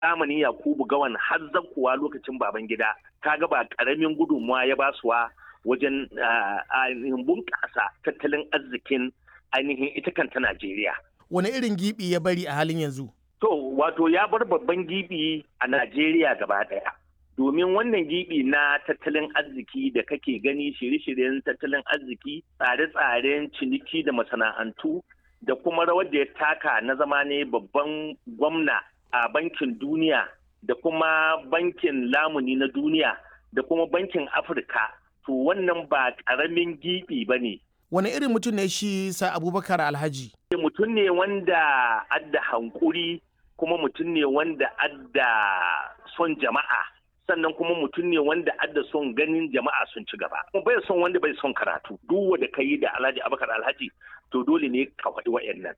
zamanin Yakubu Gawan har zakkuwa lokacin baban gida kaga ba karamin gudunmuwa ya basuwa wajen ainihin bunƙasa tattalin arzikin ainihin ita kanta Najeriya. Wani irin gibi ya bari a halin yanzu? To, wato ya bar babban gibi a Najeriya gaba ɗaya. Domin wannan gibi na tattalin arziki da kake gani shirye-shiryen tattalin arziki, tsare-tsaren ciniki da masana'antu, da kuma rawar da ya taka na zama ne babban gwamna a bankin duniya, da kuma bankin lamuni na duniya, da kuma bankin Afirka. To, wannan ba ƙaramin gibi ba ne. Wani irin mutum ne shi sa Abubakar Alhaji? Mutum ne wanda adda hankuri kuma mutum ne wanda adda son jama'a sannan kuma mutum ne wanda adda son ganin jama'a sun ci gaba kuma bai son wanda bai son karatu duk wanda ka yi da alhaji abakar alhaji to dole ne ka faɗi wa'annan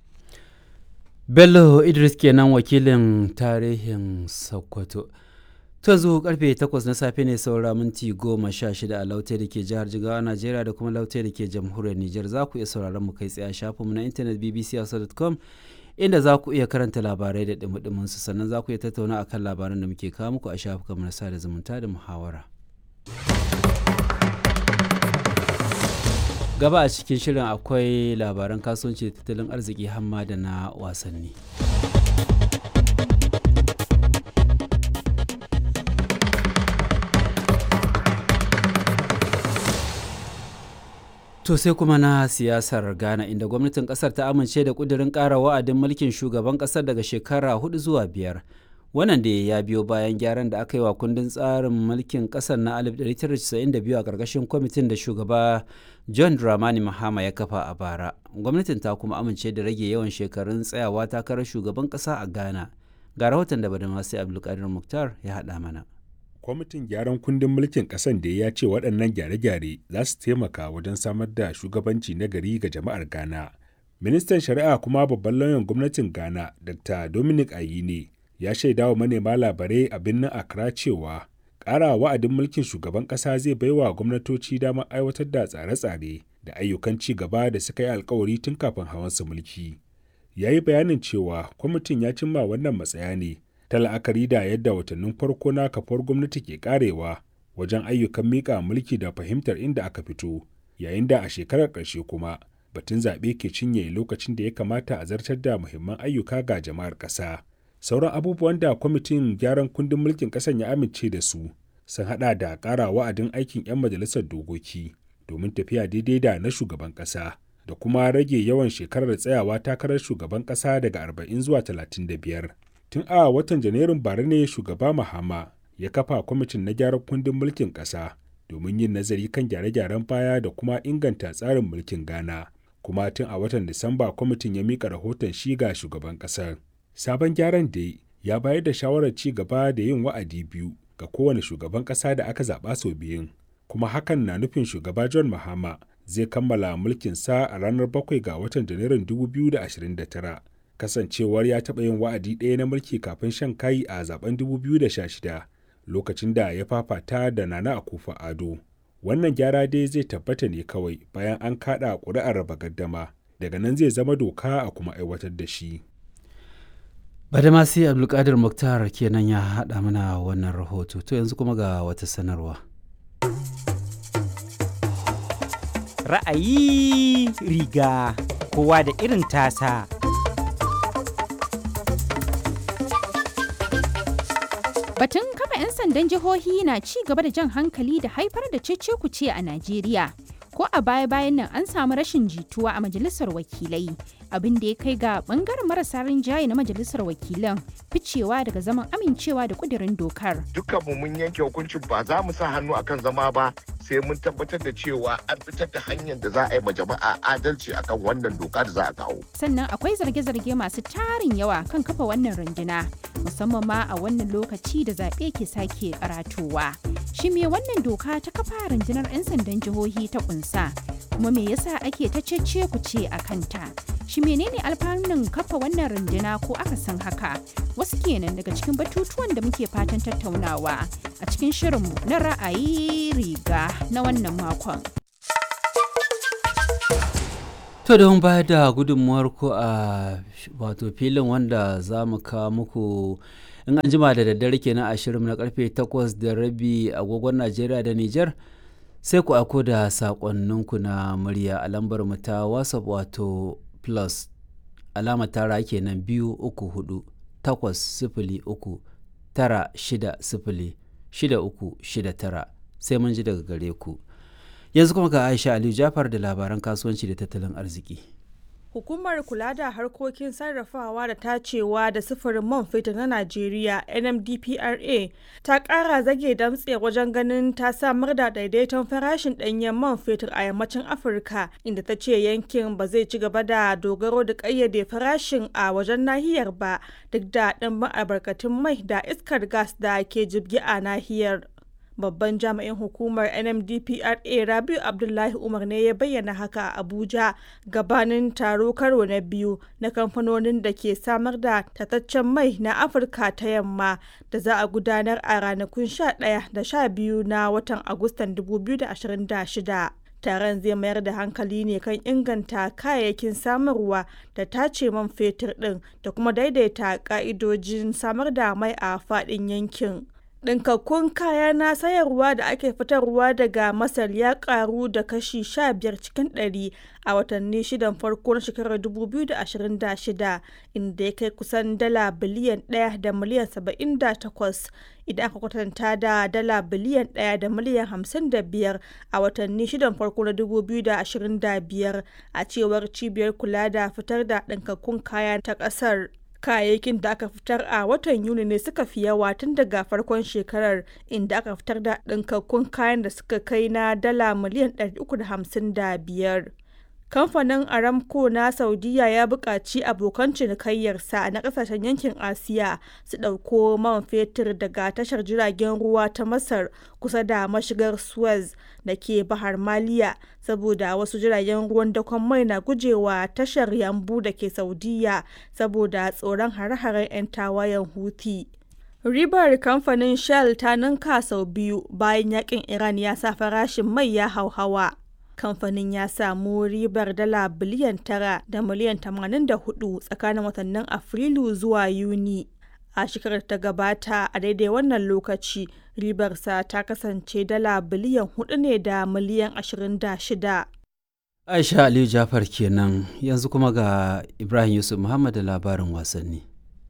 bello idris kenan wakilin tarihin sokoto ta zo karfe 8 na safe ne saura minti goma sha shida a lautai da ke jihar jigawa najeriya da kuma lautai da ke jamhuriyar niger za ku iya sauraron mu kai tsaye a shafinmu na intanet bbc.com inda za ku iya karanta labarai da dumudumin su sannan za ku iya tattauna akan labaran da muke kawo muku a shafukan na sada zumunta da muhawara gaba a cikin shirin akwai labaran kasuwanci da tattalin arziki hamma da na wasanni To sai kuma na siyasar Ghana inda gwamnatin kasar ta amince da kudirin ƙara wa'adin mulkin shugaban kasar daga shekara hudu zuwa biyar. Wannan da ya biyo bayan gyaran da aka yi wa kundin tsarin mulkin kasar na 1992 a ƙarƙashin kwamitin da shugaba John Dramani Mahama ya kafa a bara. Gwamnatin ta kuma amince da rage yawan shekarun tsayawa takarar shugaban ƙasa a Ghana. Ga rahoton da Badamasi Abdulkadir Muktar ya haɗa mana. kwamitin gyaran kundin mulkin ƙasan da ya ce waɗannan gyare-gyare za su taimaka wajen samar da shugabanci na gari ga jama'ar ghana ministan shari'a kuma babban lauyan gwamnatin ghana dr dominic ayine ya shaida wa manema labarai a birnin accra cewa ƙara wa'adin mulkin shugaban ƙasa zai baiwa gwamnatoci damar aiwatar da tsare-tsare da ayyukan ci gaba da suka yi alkawari tun kafin hawan su mulki ya yi bayanin cewa kwamitin ya cimma wannan matsaya ne ta la'akari da yadda watannin farko na kafar gwamnati ke karewa wajen ayyukan miƙa mulki da fahimtar inda aka fito yayin da a shekarar ƙarshe kuma batun zaɓe ke cinye lokacin da ya kamata a zartar da muhimman ayyuka ga jama'ar ƙasa sauran abubuwan da kwamitin gyaran kundin mulkin ƙasan ya amince da su sun haɗa da ƙara wa'adin aikin 'yan majalisar dokoki domin tafiya daidai da na shugaban ƙasa da kuma rage yawan shekarar tsayawa takarar shugaban ƙasa daga 40 zuwa 35 tun a watan janairun bara ne shugaba mahama ya kafa kwamitin na gyaran kundin mulkin ƙasa domin yin nazari kan gyare-gyaren baya da kuma inganta tsarin mulkin ghana kuma tun a watan disamba kwamitin ya mika rahoton shi ga shugaban ƙasar sabon gyaran da ya bayar da shawarar ci gaba da yin wa'adi biyu ga kowane shugaban ƙasa da aka zaɓa sau biyun kuma hakan na nufin shugaba john mahama zai kammala mulkinsa a ranar 7 ga watan janairun 2029 kasancewar ya taɓa yin wa'adi ɗaya na mulki kafin shan kayi a zaben 2016 lokacin da ya fafata da nana akufa ado wannan gyara dai zai tabbata ne kawai bayan an kaɗa ƙuri'ar raba gaddama daga nan zai zama doka a kuma aiwatar da shi badamasi abdulkadir muktar kenan ya haɗa mana wannan rahoto to yanzu kuma ga wata sanarwa ra'ayi riga kowa da irin tasa Batun kafa 'yan sandan jihohi na ci gaba da jan hankali da haifar da cece-kuce a Najeriya. Ko a baya-bayan nan an samu rashin jituwa a majalisar wakilai, abin da ya kai ga bangaren marasa rinjaye na majalisar wakilan ficewa daga zaman amincewa da kudirin dokar. Dukkanmu mun yanke hukuncin ba za mu sa hannu akan zama ba sai mun tabbatar da cewa an fitar da hanyar da za a yi ma jama'a adalci akan wannan doka da za a kawo. Sannan akwai zarge-zarge masu tarin yawa kan kafa wannan runduna, musamman ma a wannan lokaci da zaɓe ke sake karatowa. Shi me wannan doka ta kafa rundunar 'yan sandan jihohi ta kunsa? Kuma me yasa ake ta cece ku ce a kanta? Shi menene alfanun kafa wannan runduna ko aka san haka? Wasu kenan daga cikin batutuwan da muke fatan tattaunawa a cikin shirinmu na ra'ayi riga na wannan makon. To don bayar da gudunmuwar ku a wato filin wanda za mu kawo muku in an jima da daddare kenan a shirin na karfe 8 da rabi agogon najeriya da niger sai ku ako da sakonninku na murya a lambar mu ta whatsapp wato plus alama tara kenan biyu uku hudu takwas sifili uku tara shida sifili shida uku shida tara sai mun ji daga gare ku yanzu kuma ga aisha aliyu jafar da labaran kasuwanci da tattalin arziki Hukumar kula da harkokin sarrafawa da tacewa da sufurin man fetur na Najeriya NMDPRA ta ƙara zage damtse wajen ganin ta samar da daidaiton farashin ɗanyen man fetur a yammacin Afirka inda ta ce yankin ba zai ci gaba da dogaro da ƙayyade farashin a wajen nahiyar ba duk da ɗimbin albarkatun mai da iskar gas da ke jibgi a nahiyar. babban jami'in hukumar nmdpra rabiu abdullahi umar ne ya bayyana haka a abuja gabanin taro karo na biyu na kamfanonin da ke samar da tataccen mai na afirka ta yamma da za a gudanar a ranakun 11 da 12 na watan agustan 2026 taron zai mayar da hankali ne kan inganta kayayyakin samarwa da tace man fetur din da kuma daidaita ka'idojin samar da mai a faɗin yankin ɗinkakkun kaya na sayarwa da ake fitarwa daga masar ya karu da kashi 15 cikin 100 a watanni shidan farko na shekarar 2026 inda ya kai kusan dala biliyan 1 da miliyan 78 idan aka kwatanta da dala biliyan 1 da miliyan 55 a watanni shidan farko na 2025 a cewar cibiyar kula da fitar da ɗinkakkun kaya ta ƙasar. kayayyakin da aka fitar a watan yuni ne suka fi yawa tun daga farkon shekarar inda aka fitar da ɗinkakkun kayan da suka kai na dala miliyan 355 kamfanin aramco na saudiya ya buƙaci abokan cinikayyarsa na ƙasashen yankin asiya su ɗauko man fetur daga tashar jiragen ruwa ta masar kusa da mashigar suez da ke bahar maliya saboda wasu jiragen ruwan dakon mai na gujewa tashar yambu da ke saudiya saboda tsoron hare-haren 'yan tawayen huthi ribar kamfanin shell ta ninka sau biyu bayan yakin iran ya sa farashin mai ya hauhawa kamfanin ya samu ribar dala biliyan tara da miliyan 84 tsakanin watannin afrilu zuwa yuni a shekarar ta gabata a daidai wannan lokaci ribarsa ta kasance dala biliyan 4 ne da miliyan 26 aisha aliyu jafar kenan yanzu kuma ga ibrahim yusuf muhammad da labarin wasanni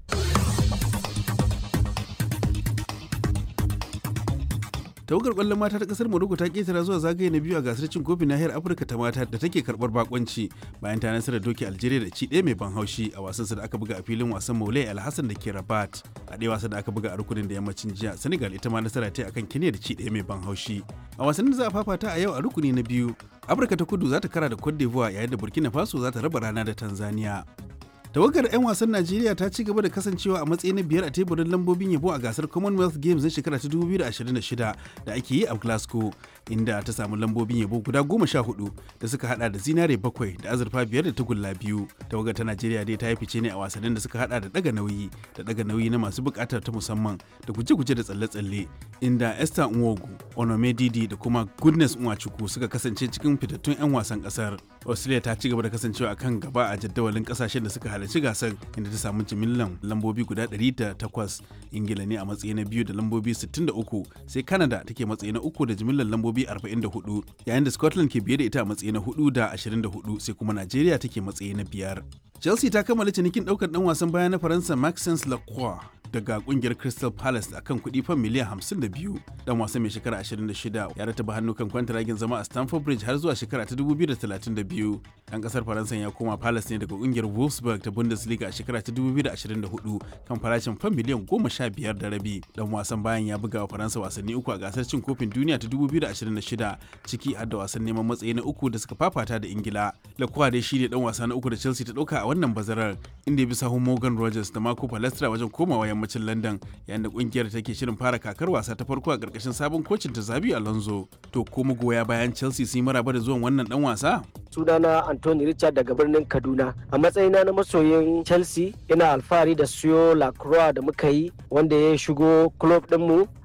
tawagar kwallon mata ta kasar morocco ta ketara zuwa zagaye na biyu a gasar cin kofin nahiyar afirka ta mata da take karbar bakonci bayan ta nasarar doki algeria da ci ɗaya mai ban haushi a wasan da aka buga a filin wasan maulai alhassan da ke rabat a ɗaya wasan da aka buga a rukunin da yammacin jiya senegal ita ma nasara ta akan kenya da ci ɗaya mai ban haushi a wasan da za a fafata a yau a rukuni na biyu afirka ta kudu za ta kara da cote d'ivoire yayin da burkina faso za ta raba rana da tanzania tawagar 'yan wasan najeriya ta ci gaba da kasancewa a matsayi na biyar a teburin lambobin yabo a gasar commonwealth games na shekara ta 2026 da ake yi a glasgow inda ta samu lambobin yabo guda goma sha hudu da suka hada da zinare bakwai da azurfa biyar da tagulla biyu tawagar ta najeriya dai ta yi fice ne a wasannin da suka hada da daga nauyi da daga nauyi na masu bukatar ta musamman da guje-guje da tsalle-tsalle inda esther nwogu onome didi da kuma goodness nwachukwu suka kasance cikin fitattun 'yan wasan kasar australia ta ci gaba da kasancewa a kan gaba a jadawalin kasashen da suka halarci gasar inda ta samu jimillan lambobi guda 108 ingila ne a matsayi na biyu da lambobi 63 sai canada take matsayi na uku da jimillan lambobi 44 yayin da scotland ke biye da ita a matsayi na hudu da 24 sai kuma nigeria take matsayi na biyar chelsea ta kammala cinikin daukar dan wasan baya na faransa maxence lacroix daga kungiyar Crystal Palace a kan kuɗi fan miliyan 52. Dan wasan mai shekara 26 ya rataba hannu kan kwantaragin zama a Stamford Bridge har zuwa shekara ta 2032. Dan kasar Faransa ya koma Palace ne daga kungiyar Wolfsburg ta Bundesliga a shekara ta 2024 kan farashin fan miliyan 15 da rabi. Dan wasan bayan ya buga wa Faransa wasanni uku a gasar cin kofin duniya ta 2026 ciki har da wasan neman matsayi na uku da suka fafata da Ingila. Lacroix dai shi ne dan wasa na uku da Chelsea ta dauka a wannan bazarar inda ya bi sahun Morgan Rogers da Marco Palestra wajen komawa yammacin London yayin da kungiyar take shirin fara kakar wasa ta farko a karkashin sabon kocin ta Zabi Alonso. To ko magoya bayan Chelsea sun yi maraba da zuwan wannan dan wasa? sunana Anthony Richard daga birnin Kaduna. A matsayina na masoyin Chelsea ina alfahari da siyo Lacroix da muka yi wanda ya shigo club dinmu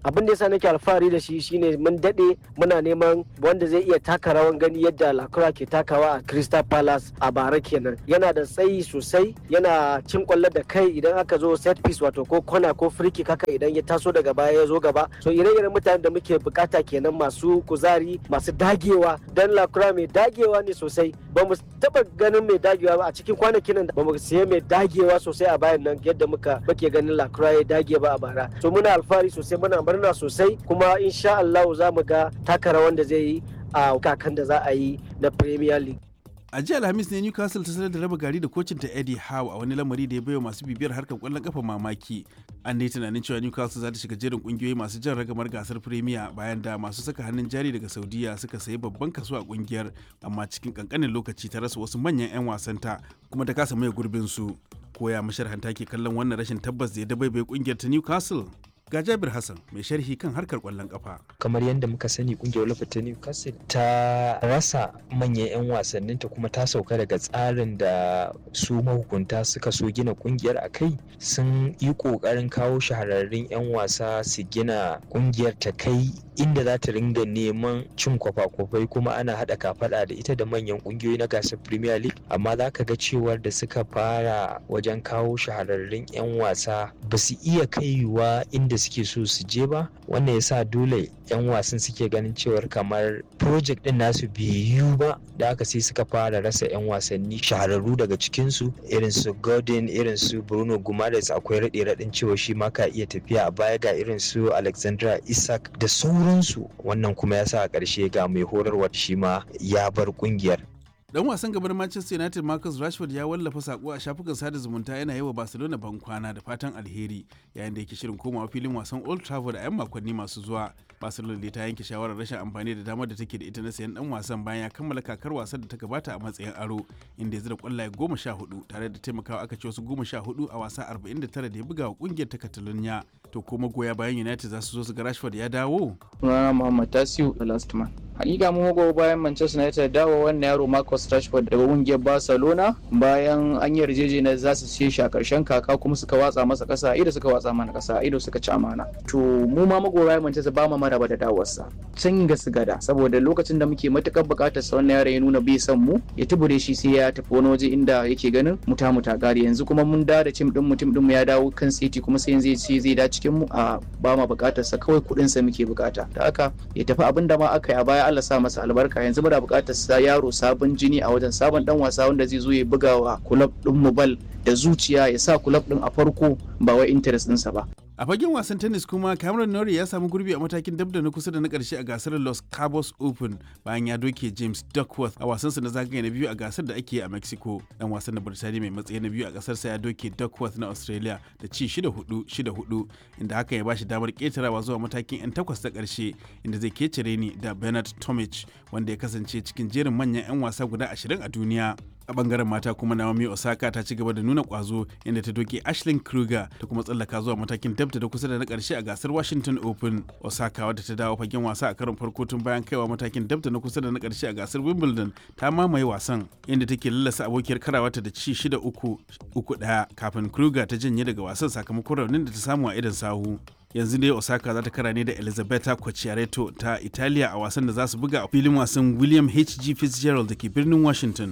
abin da yasa nake alfahari da shi shine mun dade muna neman wanda zai iya taka rawan gani yadda lakura ke takawa a crystal palace a bara kenan yana da tsayi sosai yana cin kwallo da kai idan aka zo set piece wato ko kona ko free kick haka idan ya taso daga baya ya zo gaba so ire-iren mutanen da muke bukata kenan masu kuzari masu dagewa dan lakura mai dagewa ne sosai ba mu taba ganin mai dagewa ba a cikin kwanakin nan ba mu siya mai dagewa sosai a bayan nan yadda muka muke ganin lakura ya dage ba a bara so muna alfahari sosai muna murna sosai kuma insha Allah za mu ga taka rawan da zai yi a kakan da za a yi na Premier League a jiya alhamis ne newcastle ta sanar da raba gari da kocin ta eddie howe a wani lamari da ya baiwa masu bibiyar harkar kwallon kafa mamaki an dai tunanin cewa newcastle za ta shiga jerin kungiyoyi masu jan ragamar gasar premier bayan da masu saka hannun jari daga saudiya suka sayi babban kaso a kungiyar amma cikin kankanin lokaci ta rasa wasu manyan 'yan wasanta kuma ta kasa maye gurbin su koya masharhanta ke kallon wannan rashin tabbas da ya dabaibaye kungiyar ta newcastle ga Jabir Hassan mai sharhi kan harkar kwallon kafa. Kamar yadda muka sani kungiyar Olympic ta Newcastle ta rasa manyan 'yan wasanninta kuma ta sauka daga tsarin da su mahukunta suka so gina kungiyar a kai sun yi kokarin kawo shahararrun 'yan wasa su gina kungiyar ta kai inda za ta ringa neman cin kwafa-kwafai kuma ana haɗa kafaɗa da ita da manyan ƙungiyoyi na gasar premier league amma za ka ga cewar da suka fara wajen kawo shahararrun 'yan wasa ba su iya kaiwa inda suke so su je ba wannan yasa dole 'yan wasan suke ganin cewar kamar project din nasu bai yiwu ba da aka sai suka fara rasa 'yan wasanni shahararru daga cikinsu irin su Godin irin su Bruno Gumares akwai raɗe raɗin cewa shi ma ka iya tafiya a baya ga irin su Alexandra Isak da sauransu wannan kuma yasa a ƙarshe ga mai horarwa shi ma ya bar ƙungiyar dan wasan gaban manchester united marcus rashford ya wallafa sako a shafukan sada zumunta yana yi wa barcelona ban kwana da fatan alheri yayin da yake shirin komawa filin wasan old trafford a 'yan makonni masu zuwa barcelona dai ta yanke shawarar rashin amfani da damar da take da ita na sayan dan wasan bayan ya kammala kakar wasan da ta gabata a matsayin aro inda ya zira kwallaye goma sha hudu tare da taimakawa aka ci wasu goma sha hudu a wasa 49 da ya buga wa kungiyar ta catalonia to kuma goya bayan united za su zo su ga rashford ya dawo sunana muhammad tasiu the last man hakika mun gogo bayan manchester united dawo wannan yaro marcus rashford daga kungiyar barcelona bayan an yi yarjejeniyar za su siye shi a karshen kaka kuma suka watsa masa kasa ido suka watsa mana kasa ido suka ci amana to mu ma magoya manchester ba mu maraba da dawarsa can ga su gada saboda lokacin da muke matukar bukatar sa wannan yaro ya nuna bai san mu ya tubure shi sai ya tafi wani waje inda yake ganin muta muta gari yanzu kuma mun da da tim din mu tim din mu ya dawo kan city kuma sai yanzu ce zai da cikin mu a ba ma bukatar sa kawai kudin sa muke bukata da haka ya tafi abin da ma aka yi a baya Allah sa masa albarka yanzu muna bukatar sa yaro sabon jini a wajen sabon dan wasa wanda zai zo ya buga wa kulab din mu bal da zuciya ya sa kulab din a farko ba wai interest ɗinsa ba a fagen wasan tennis kuma cameron norrie ya samu gurbi a matakin dab da na kusa da na karshe a gasar los cabos open bayan ya doke james duckworth a wasansa na zagaye na biyu a gasar da ake a mexico dan wasan na birtaniya mai matsayi na biyu a kasarsa ya doke duckworth na australia da ci 6-4 6-4 inda hakan ya bashi damar ketarawa zuwa matakin 'yan takwas ta karshe inda zai kecere ni da bernard tomic wanda ya kasance cikin jerin manyan 'yan wasa guda 20 a duniya a bangaren mata kuma Naomi Osaka ta ci gaba da nuna kwazo inda ta doke Ashley Kruger ta kuma tsallaka zuwa matakin dabta da kusa da na karshe a gasar Washington Open. Osaka wadda ta dawo fagen wasa a karon farko tun bayan kaiwa matakin dabta na kusa da na karshe a gasar Wimbledon ta mamaye wasan inda take lallasa abokiyar karawata da ci shida uku uku daya kafin Kruger ta janye daga wasan sakamakon raunin da ta samu a idan sahu. yanzu dai osaka za ta kara ne da elizabeta Quacciaretto ta italiya a wasan da za su buga a filin wasan william hg fitzgerald da ke birnin washington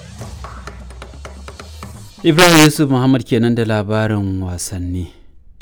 ibrahim yusuf muhammad kenan da labarin wasanni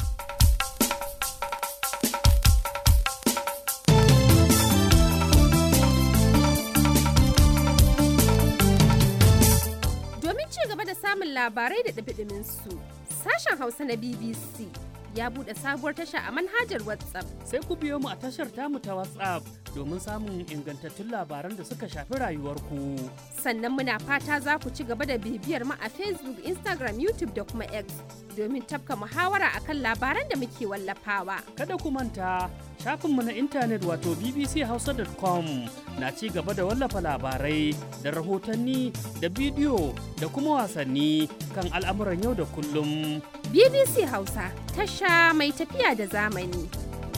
domin ci gaba da samun labarai da ɗabi su sashen hausa na bbc ya buɗe sabuwar tasha a manhajar WhatsApp. Sai ku biyo mu a tashar tamu ta WhatsApp domin samun ingantattun labaran da suka shafi rayuwarku. Sannan muna fata za ku ci gaba da bibiyar mu a Facebook, Instagram, YouTube da kuma X domin tafka muhawara akan labaran da muke wallafawa. Kada ku manta shafinmu na intanet wato bbchausa.com na ci gaba da wallafa labarai da rahotanni da bidiyo da kuma wasanni kan al'amuran yau da kullum. BBC Hausa tasha mai tafiya da zamani.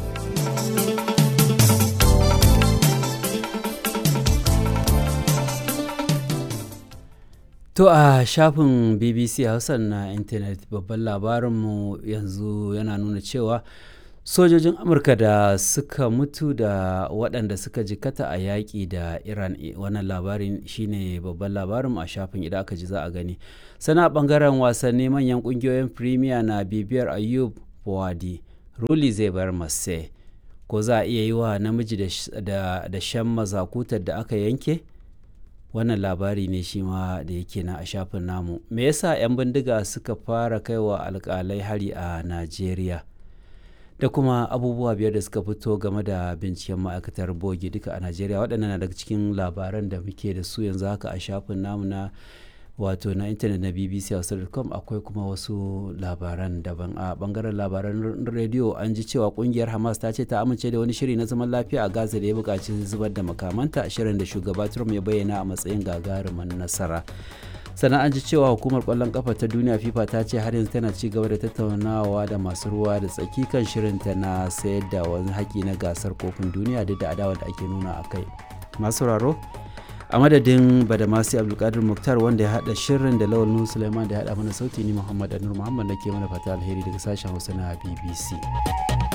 To a shafin BBC Hausa na intanet babban labarinmu yanzu yana nuna cewa sojojin amurka da suka mutu da waɗanda suka jikata a yaƙi da iran wannan labarin shine babban labarin a shafin idan aka ji za a gani sana ɓangaren wasanni manyan ƙungiyoyin premier na bibiyar ayub buwadi ruli zai bar masse ko za a iya yi wa namiji da shan mazakutar da aka yanke wannan labari ne shi ma da yake na a shafin namu me yasa 'yan bindiga suka fara kaiwa alkalai hari a najeriya da kuma abubuwa biyar da suka fito game da binciken ma'aikatar bogi duka a najeriya waɗannan na daga cikin labaran da muke da su yanzu haka a shafin namu na wato na intanet na bbc hausa.com akwai kuma wasu labaran daban a bangaren labaran rediyo an ji cewa kungiyar hamas ta ce ta amince da wani shiri na zaman lafiya a gaza da ya buƙaci zubar da makamanta shirin da shugaba trump ya bayyana a matsayin gagarumin nasara sannan an ji cewa hukumar kwallon kafa ta duniya fifa ta ce har yanzu tana ci gaba da tattaunawa da masu ruwa da tsaki kan shirinta na sayar da wani haƙi na gasar kofin duniya duk da adawa da ake nuna a kai masu sauraro a madadin badamasi abdulkadir muktar wanda ya hada shirin da lawal nuhu suleiman da ya hada mana sauti ni muhammad anur muhammad nake mana fata alheri daga sashen hausa na bbc